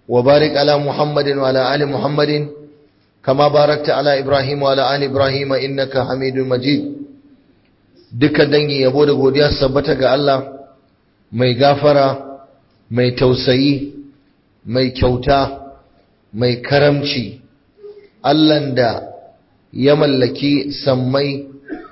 وبارك على محمد وعلى آل محمد كما باركت على إبراهيم وعلى آل إبراهيم إنك حميد مجيد duka dangi yabo da godiya sabbata ga Allah mai gafara mai tausayi mai kyauta mai karamci Allahn da ya mallaki sammai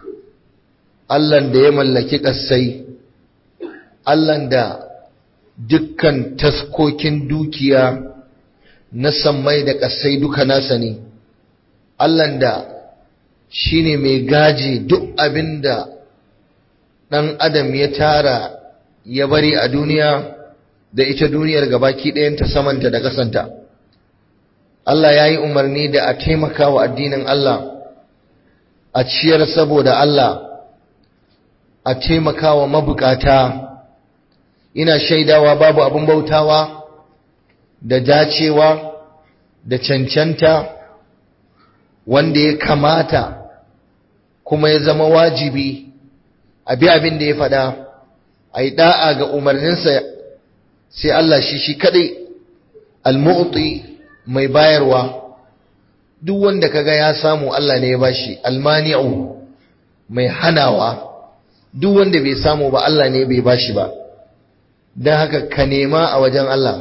Allahn da ya mallaki ƙasai Allahn da dukkan taskokin dukiya na sammai da ƙasai duka nasa ne Allahn da shi ne mai gaji duk abin da ɗan adam ya tara ya bari a duniya da ita duniyar gabaki ɗayanta samanta da ƙasanta Allah ya yi umarni da a taimaka wa addinin Allah a ciyar saboda Allah a taimaka wa mabukata ina shaidawa babu abin bautawa da dacewa da cancanta wanda ya kamata kuma ya zama wajibi a bi abin da ya faɗa a yi ɗa'a ga umarninsa sai Allah shi shi kaɗai almu'ti mai bayarwa duk wanda kaga ya samu Allah ne ya bashi almani'u mai hanawa duk wanda bai samu ba Allah ne bai bashi ba don haka ka nema a wajen Allah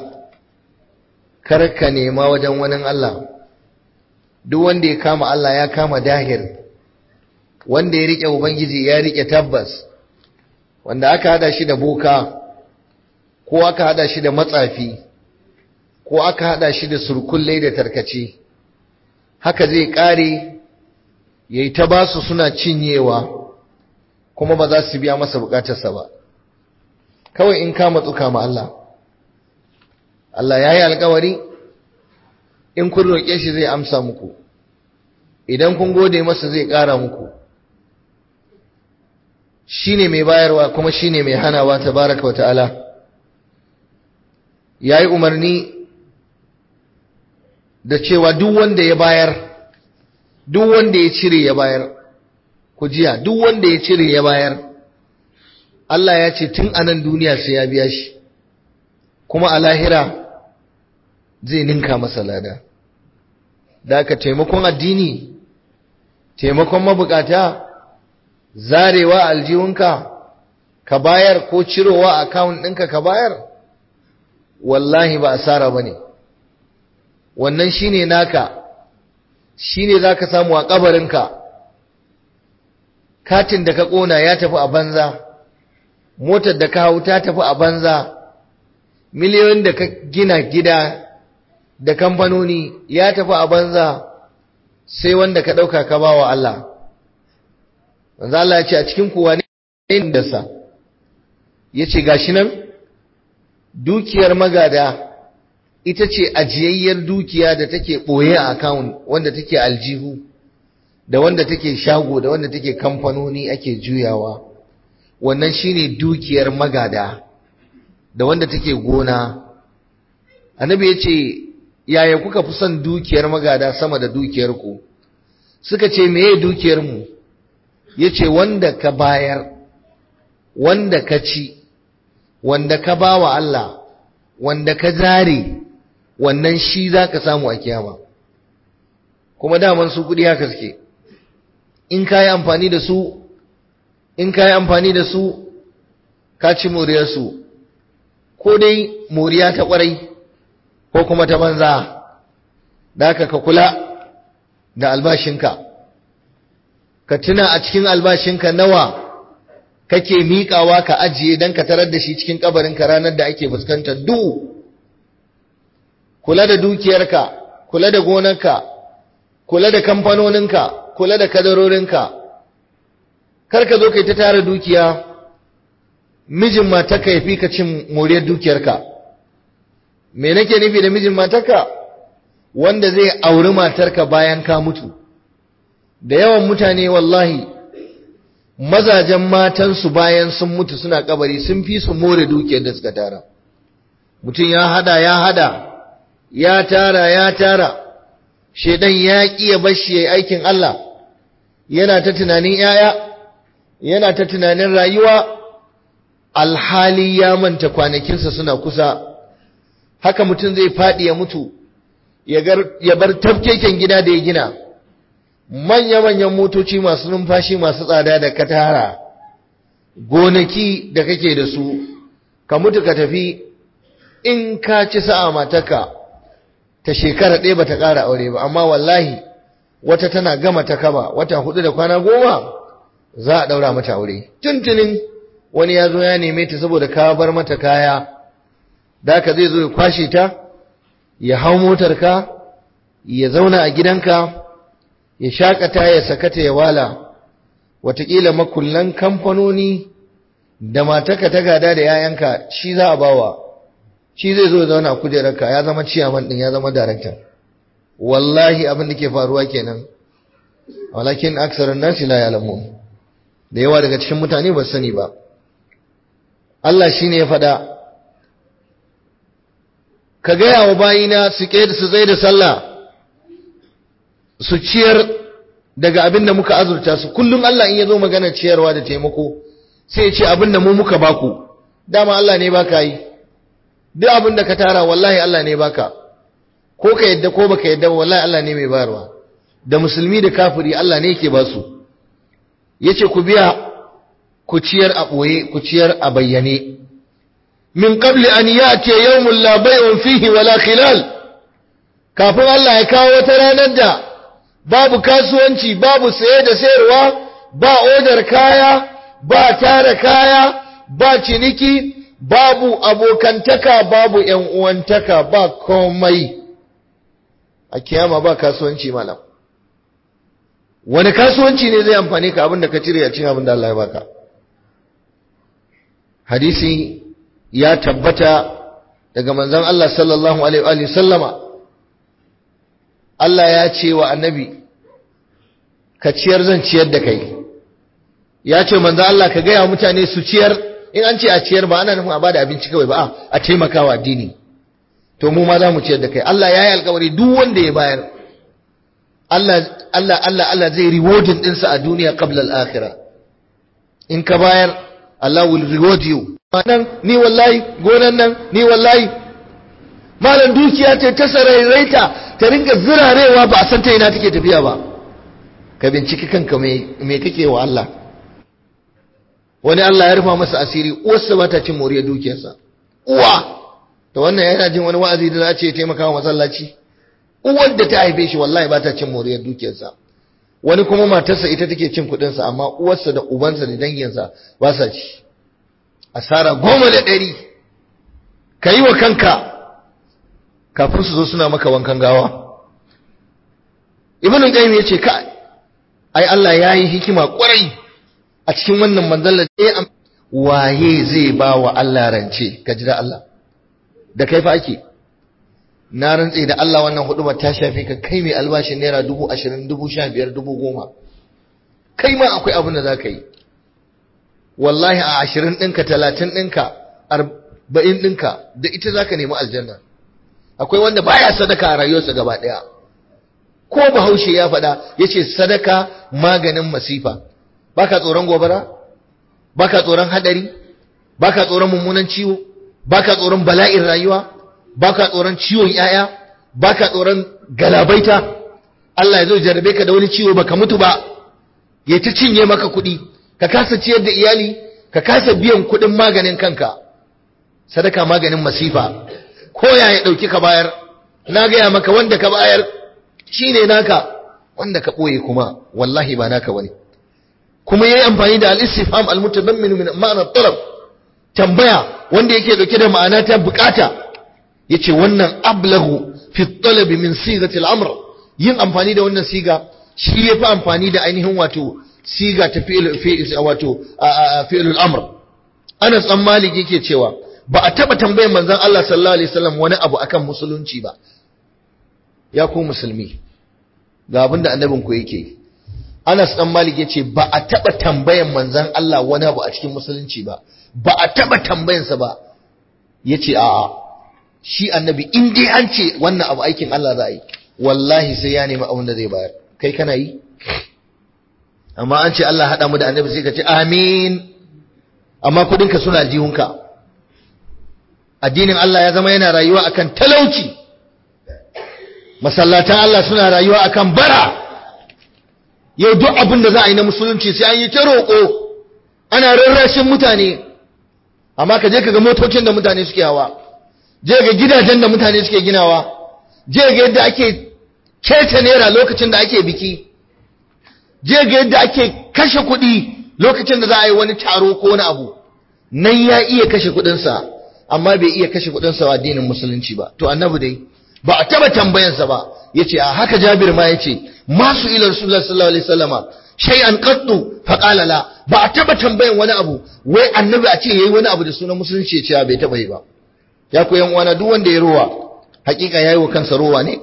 kar ka nema wajen wani Allah duk wanda ya kama Allah ya kama dahir wanda ya rike ubangiji ya rike tabbas wanda aka hada shi da boka ko aka hada shi da matsafi ko aka hada shi da surkulle da tarkace haka zai kare yayi ta basu suna cinyewa kuma ba za su biya masa bukatarsa ba kawai in ka matsu kama Allah Allah ya yi alkawari in kun roƙe shi zai amsa muku idan kun gode masa zai ƙara muku shi ne mai bayarwa kuma shi ne mai hanawa ta baraka wata'ala ya yi umarni da cewa duk wanda ya bayar duk wanda ya cire ya bayar ku jiya duk wanda ya cire ya bayar Allah ya ce tun anan duniya sai ya biya shi kuma a lahira zai ninka masa lada da aka taimakon addini taimakon mabukata zarewa aljihunka ka bayar ko cirowa a akawun ɗinka ka bayar wallahi ba asara ba ne wannan shine naka shine za ka samu a ƙabarinka katin da ka ƙona ya tafi a banza motar da ka hau ta tafi a banza miliyoyin da ka gina gida da kamfanoni ya tafi a banza sai wanda ka ɗauka ka ba wa Allah wanzu Allah ya ce a cikin kuwa ne da sa ya ce gashi nan dukiyar magada ita ce ajiyayyar dukiya da take ɓoye a akawun wanda take aljihu da wanda take shago da wanda take kamfanoni ake juyawa wannan shine dukiyar magada da wanda take gona annabi yace yaya kuka fi son dukiyar magada sama da dukiyar ku suka ce meye dukiyar mu yace wanda ka bayar wanda ka ci wanda ka bawa Allah wanda ka zare wannan shi zaka samu a kiyama kuma daman su kudi haka suke in ka yi amfani da su in ka yi amfani da su ka ci moriyarsu ko dai moriya ta kwarai ko kuma ta banza da haka ka kula da albashinka ka tuna a cikin albashinka nawa kake miƙawa ka ajiye don ka tarar da shi cikin kabarinka ranar da ake fuskantar du kula da dukiyarka kula da gonarka kula da kamfanoninka kula da kadarorinka kar ka zo kai ta tara dukiya mijin matarka ya fi ka cin moriyar dukiyarka me nake nufi da mijin matarka wanda zai auri matarka bayan ka mutu da yawan mutane wallahi mazajen matansu bayan sun mutu suna kabari sun fi su more dukiyar da suka tara mutum ya hada ya hada ya tara ya tara shedan ya ƙi ya bashi yayi aikin Allah yana ta tunanin yaya yana ta tunanin rayuwa alhali ya manta kwanakinsa suna kusa haka mutum zai faɗi ya mutu ya bar tafkeken gida da ya gina manya-manyan motoci masu numfashi masu tsada da katara gonaki da kake da su ka mutu ka tafi in ka ci sa'a mataka ta shekara ɗaya bata ƙara aure ba amma wallahi wata tana gama ta kaba wata hudu da kwana goma za a ɗaura mata aure tuntunin wani ya zo ya neme ta saboda ka bar mata kaya da ka zai zo ya kwashe ta ya hau motarka ya zauna a gidanka ya shakata ya sakata ya wala watakila makullan kamfanoni da mataka ta gada da yayanka shi za a bawa shi zai zo ya zauna a kujerarka ya zama ciyaman din ya zama darakta wallahi abin da ke faruwa kenan walakin aksarun nasi la ya'lamun da yawa daga cikin mutane ba sani ba Allah shine ya faɗa ka gaya wa bayina su su zai da sallah su ciyar daga abin da muka azurta su kullum Allah in ya zo magana ciyarwa da taimako sai ya ce abin da mu muka baku dama Allah ne baka yi duk abin da ka tara wallahi Allah ne baka ko ka yadda ko baka yadda wallahi Allah ne mai bayarwa da musulmi da kafiri Allah ne yake ba su yace ku biya ku ciyar a boye ku ciyar a bayyane min qabli an yati yawmun la bay'un fihi wala khilal kafin Allah ya kawo wata ranar da babu kasuwanci babu saye da sayarwa ba odar kaya ba tara kaya ba ciniki babu abokantaka babu ƴan uwantaka ba komai a kiyama ba kasuwanci malam wani kasuwanci ne zai amfani ka abin da ka cire a cikin abin da Allah ya baka hadisi ya tabbata daga manzon Allah sallallahu alaihi wa sallama Allah ya ce wa annabi ka ciyar zan ciyar da kai ya ce manzon Allah ka gaya mutane su ciyar in an ce a ciyar ba ana nufin a bada abinci kawai ba a taimakawa addini to mu ma za mu ciyar da kai Allah ya yi alkawari duk wanda ya bayar Allah Allah Allah Allah zai rewarding ɗinsa a duniya qabla al-akhirah in ka bayar Allah will reward you nan ni wallahi gonan nan ni wallahi malam dukiya ce ta sarairaita ta ringa zirarewa ba a san ta ina take tafiya ba ka binciki kanka me me kake wa Allah wani Allah ya rufa masa asiri uwarsa ba ta cin moriyar dukiyarsa uwa to wannan yana jin wani wa'azi da za ce taimaka wa masallaci uwar da ta haife shi wallahi ba ta cin moriyar dukiyarsa wani kuma matarsa ita take cin kuɗinsa amma uwarsa da ubansa da danginsa ba sa ci asara goma da ɗari ka yi wa kanka kafin su zo suna maka wankan gawa ibn qayyim ya ce ka ai Allah ya yi hikima kwarai a cikin wannan manzalla da waye zai ba wa Allah rance ka ji da Allah da kai fa ake na rantse da Allah wannan huduma ta shafe ka kai mai albashin naira dubu ashirin dubu sha biyar dubu goma kai ma akwai abin da za ka yi wallahi a ashirin ɗinka talatin ɗinka arba'in ɗinka da ita za ka nemi aljanna akwai wanda baya sadaka a rayuwarsa gaba ɗaya ko bahaushe ya faɗa ya ce sadaka maganin masifa baka tsoron gobara baka tsoron hadari baka tsoron mummunan ciwo baka tsoron bala'in rayuwa baka tsoron ciwon yaya baka tsoron galabaita Allah ya zo jarabe ka da wani ciwo baka mutu ba ya ta cinye maka kuɗi ka kasa ciyar da iyali ka kasa biyan kuɗin maganin kanka sadaka maganin masifa ko ya ya ɗauki ka bayar na gaya maka wanda ka bayar shine naka wanda ka ɓoye kuma wallahi ba naka bane kuma yayi amfani da al-istifham al-mutadammin min ma'ana talab tambaya wanda yake dauke da ma'ana ta bukata yace wannan ablahu fi talab min sigati al-amr yin amfani da wannan siga shi yafi amfani da ainihin wato siga ta fi'il fi'il wato fi'il al-amr Anas dan Malik yake cewa ba a taba tambayar manzon Allah sallallahu alaihi wasallam wani abu akan musulunci ba ya ku musulmi ga abinda annabin ku yake Anas dan Malik yace ba a taba tambayan manzon Allah wani abu a cikin musulunci ba ba a taba tambayansa ba yace a'a shi annabi in dai an ce wannan abu aikin Allah za a yi wallahi sai ya nemi abin da zai bayar kai kana yi amma an ce Allah haɗa mu da annabi sai ka ce amin amma kudinka suna jihunka addinin Allah ya zama yana rayuwa akan talauci masallatan Allah suna rayuwa akan bara yau duk abin da za a yi na musulunci sai an yi ta roƙo ana rarrashin mutane amma ka je ka ga motocin da mutane suke hawa je ga gidajen da mutane suke ginawa je ga yadda ake keta naira lokacin da ake biki je ga yadda ake kashe kuɗi lokacin da za a yi wani taro ko wani abu nan ya iya kashe kuɗinsa amma bai iya kashe kuɗinsa wa addinin musulunci ba to annabi dai ba a taba tambayansa ba yace a haka Jabir ma yace masu ila Rasulullah sallallahu alaihi wasallama shay'an qattu fa qala la ba a taba tambayan wani abu wai annabi a ce yayi wani abu da sunan musulunci yace bai taba yi ba ya ku yan uwana duk wanda ya rowa hakika yayi wa kansa rowa ne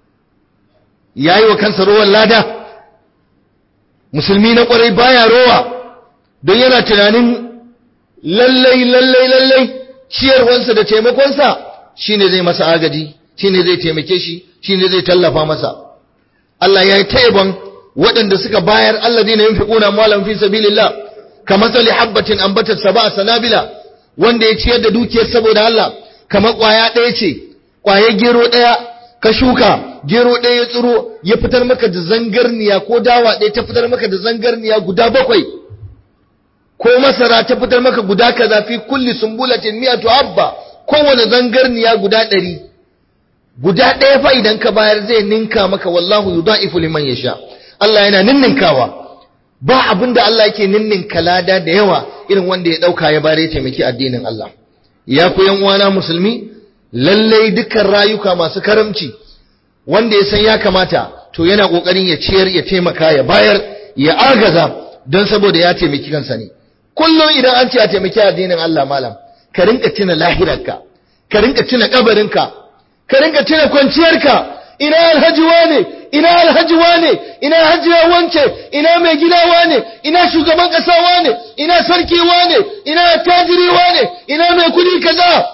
yayi wa kansa rowan lada musulmi na kwarai baya rowa don yana tunanin lallai lallai lallai ciyarwansa da taimakonsa shine zai masa agaji shine zai taimake shi shine zai tallafa masa Allah ya yi taiban waɗanda suka bayar alladina yunfiquna amwalan fi sabilillah kamathali habatin ambatat sab'a sanabila wanda ya ciyar da dukiyar saboda Allah kamar ƙwaya ɗaya ce ƙwaya gero ɗaya ka shuka gero ɗaya ya tsiro ya fitar maka da zangarniya ko dawa ɗaya ta fitar maka da zangarniya guda bakwai ko masara ta fitar maka guda kaza fi kulli sumbulatin mi'atu habba kowane zangarniya guda ɗari guda ɗaya fa idan ka bayar zai ninka maka wallahu yudha'ifu liman yasha Allah yana ninninkawa ba abinda Allah yake ninninka lada da yawa irin wanda ya dauka ya bare taimaki addinin Allah ya ku yan uwana musulmi lallai dukkan rayuka masu karamci wanda ya san ya kamata to yana kokarin ya ciyar ya taimaka ya bayar ya agaza don saboda ya taimaki kansa ne kullum idan an ce a taimaki addinin Allah malam ka rinka tuna lahirarka ka rinka tuna kabarinka ka rinka tuna kwanciyarka ina alhaji wane ina alhaji wane ina hajiya wance ina mai gida wane ina shugaban kasa wane ina sarki wane ina tajiri wane ina mai kudi kaza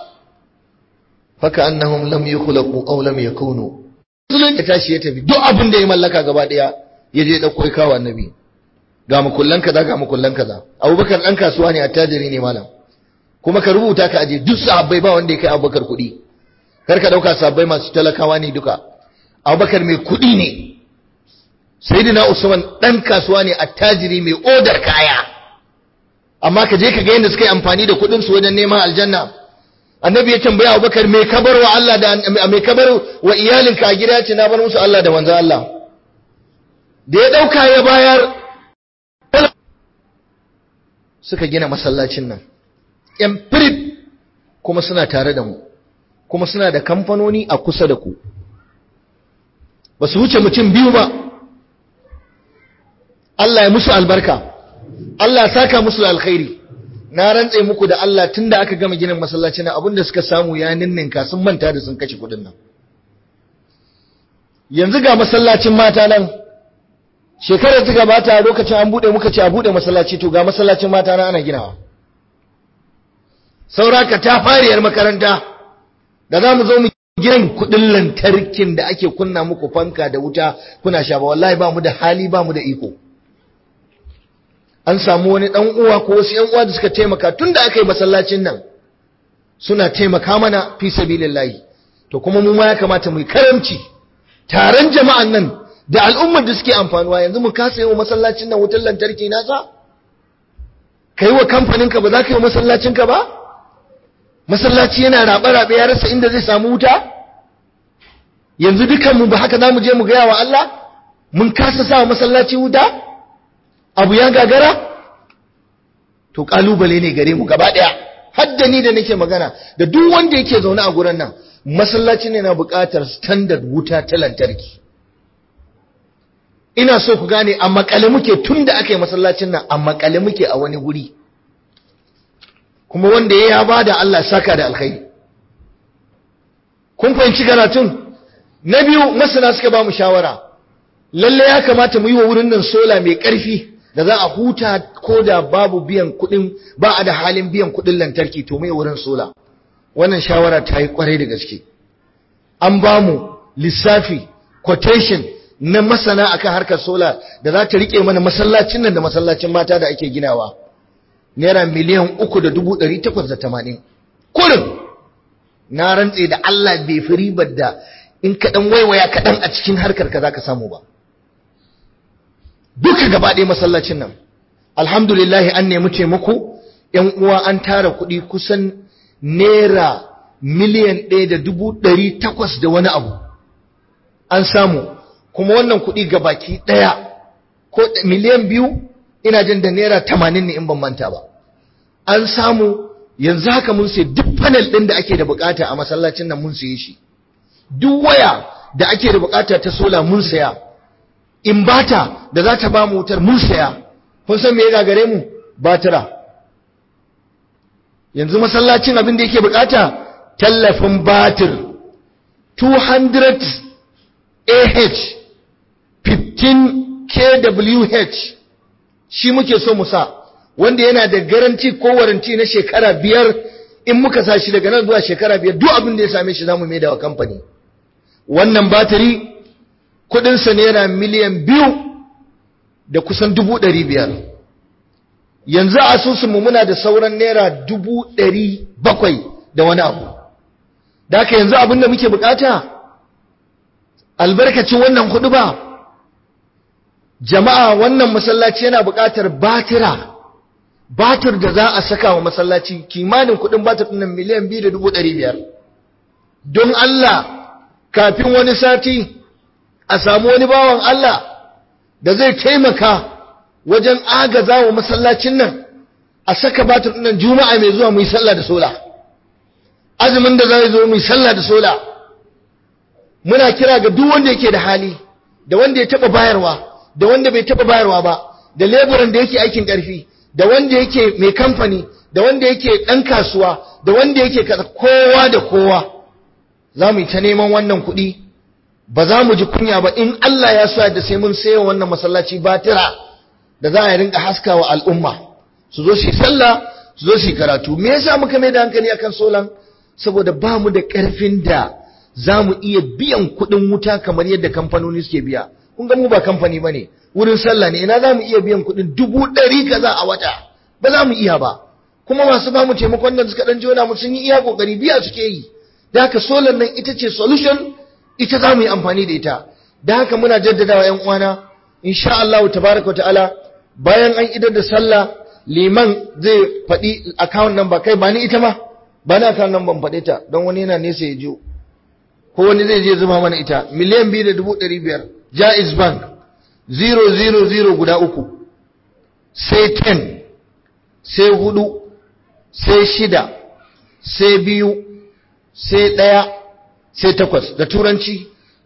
faka annahum lam yukhlaqu aw lam yakunu sunan ya tashi ya tafi duk abin da ya mallaka gaba daya ya je dauko ya kawo annabi ga mukullan kaza ga mukullan kaza abubakar dan kasuwa ne attajiri ne malam kuma ka rubuta ka aje duk sahabbai ba wanda ya kai abubakar kudi kar ka dauka sahabbai masu talakawa ne duka abubakar mai kuɗi ne sayyidina usman ɗan kasuwa ne attajiri mai odar kaya amma ka je ka ga yadda suka yi amfani da kuɗin su wajen neman aljanna annabi ya tambaya abubakar mai kabar wa Allah da mai kabar wa iyalinka a gida ce na bar musu Allah da manzo Allah da ya ɗauka ya bayar suka gina masallacin nan yan firit kuma suna tare da mu kuma suna da kamfanoni a kusa da ku ba su wuce mutum biyu ba Allah ya musu albarka Allah ya saka musu alkhairi na rantse muku da Allah tunda aka gama ginin masallaci na abinda suka samu ya ninninka sun manta da sun kashe kudin nan yanzu ga masallacin mata nan shekarar ta gabata lokacin an bude muka ce a bude masallaci to ga masallacin mata nan ana ginawa sauraka ta fariyar makaranta da za mu zo mu gidan kudin lantarkin da ake kunna muku fanka da wuta kuna sha ba wallahi ba mu da hali ba mu da iko an samu wani dan uwa ko wasu yan uwa da suka taimaka tunda aka yi masallacin nan suna taimaka mana fi sabilillahi to kuma mu ma ya kamata mu yi karamci taron jama'an nan da al'ummar da suke amfanuwa yanzu mu kasa yi wa masallacin nan wutar lantarki nasa kai wa kamfanin ka ba za ka yi wa masallacin ka ba masallaci yana rabe-rabe ya rasa inda zai samu wuta yanzu dukanmu ba haka za mu je mu gaya wa Allah mun kasa sa masallaci wuta abu ya gagara to kalubale ne gare mu gaba daya hadda ni da nake magana da duk wanda yake zaune a gurin nan masallaci ne na buƙatar standard wuta ta lantarki ina so ku gane a makale muke tun da aka yi masallacin nan a makale muke a wani guri kuma wanda ya ya bada Allah saka da alkhairi kun fahimci karatun na biyu masana suka ba mu shawara lalle ya kamata mu yi wa wurin nan sola mai ƙarfi da za a huta ko da babu biyan kuɗin ba a da halin biyan kuɗin lantarki to mai wurin sola wannan shawara ta yi kwarai da gaske an ba mu lissafi quotation na masana akan harkar sola da za ta rike mana masallacin nan da masallacin mata da ake ginawa naira miliyan uku da dubu ɗari takwas da tamanin kurin na rantse da Allah bai fi ribar da in kaɗan waiwaya kaɗan a cikin harkar ka za ka samu ba duka gaba ɗaya masallacin nan alhamdulillahi an nemi taimako ‘yan uwa an tara kuɗi kusan naira miliyan ɗaya da dubu ɗari takwas da wani abu an samu kuma wannan kuɗi ga baki ɗaya ko miliyan biyu ina jin da naira tamanin ne in ban manta ba an samu yanzu haka mun sai duk panel ɗin da ake da bukata a masallacin nan mun saye shi duk waya da ake da bukata ta sola mun saya imbata da za ta ba mu wutar mun saya kun san me ya gagare mu batira yanzu masallacin abin da yake bukata tallafin batir 200 ah 15 kWh shi muke so mu sa wanda yana da garanti ko waranti na shekara biyar in muka sa shi daga nan zuwa shekara biyar duk abin da ya same shi zamu mai da wa kamfani wannan batiri kudinsa naira miliyan biyu da kusan dubu ɗari biyar yanzu a asusunmu muna da sauran naira dubu ɗari bakwai da wani abu da haka yanzu abin da muke bukata albarkacin wannan kudu ba jama'a wannan masallaci yana bukatar batira batir da za a saka wa masallaci kimanin kudin batir ɗin miliyan biyu da dubu ɗari biyar don Allah kafin wani sati a samu wani bawan Allah da zai taimaka wajen agaza wa masallacin nan a saka batir nan juma'a mai zuwa mu yi sallah da sola azumin da zai zo mu yi sallah da sola muna kira ga duk wanda yake da hali da wanda ya taba bayarwa da wanda bai taba bayarwa ba da leburan da yake aikin karfi da wanda yake mai kamfani da wanda yake dan kasuwa da wanda yake kowa da kowa za mu yi ta neman wannan kuɗi ba za mu ji kunya ba in Allah ya sa da sai mun sayo wannan masallaci batira da za a rinka haska wa al'umma su zo su sallah su zo su karatu me yasa muka mai da hankali akan solan saboda ba mu da ƙarfin da za mu iya biyan kuɗin wuta kamar yadda kamfanoni suke biya kun ga mu ba kamfani ba ne wurin sallah ne ina za mu iya biyan kuɗin dubu ɗari kaza a wata ba za mu iya ba kuma masu ba mu taimakon da suka ɗan jona mu sun yi iya ƙoƙari biya suke yi da haka solar nan ita ce solution ita za mu yi amfani da ita da haka muna jaddadawa ‘yan uwana insha Allah tabaraka ta'ala bayan an idar da sallah liman zai faɗi account number kai ba ni ita ma ba ni account number faɗe ta don wani yana nesa ya jiyo ko wani zai je zuba mana ita miliyan biyu da dubu ɗari biyar jaiz bank zero zero zero guda uku sai ten sai hudu sai shida sai biyu sai ɗaya sai takwas da turanci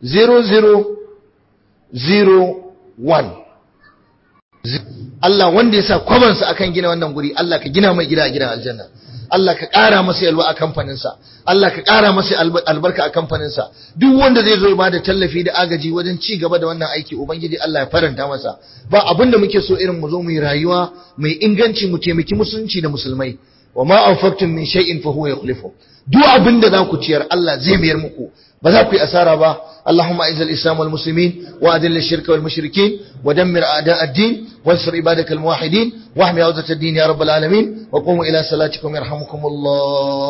0001 Allah wanda ya sa kwamansa akan gina wannan guri Allah ka gina mai gida a gidan aljanna Allah ka ƙara masa yalwa a kamfaninsa Allah ka ƙara masa albarka a kamfaninsa duk wanda zai zo ba da tallafi da agaji wajen ci gaba da wannan aiki ubangiji Allah ya faranta masa ba abin da muke so irin mu zo mu yi rayuwa mai inganci mu taimaki musulunci da musulmai wa ma anfaqtum min shay'in fa huwa yukhlifu duk abin da za ku ciyar Allah zai mayar muku ba za ku yi asara ba Allahumma izal islam wal muslimin wa adil shirka wal mushrikin wa dammir a'da ad-din wansur ibadakal muwahhidin wa ahmi awzat ad-din ya rabbal alamin wa qumu ila salatikum yarhamukumullah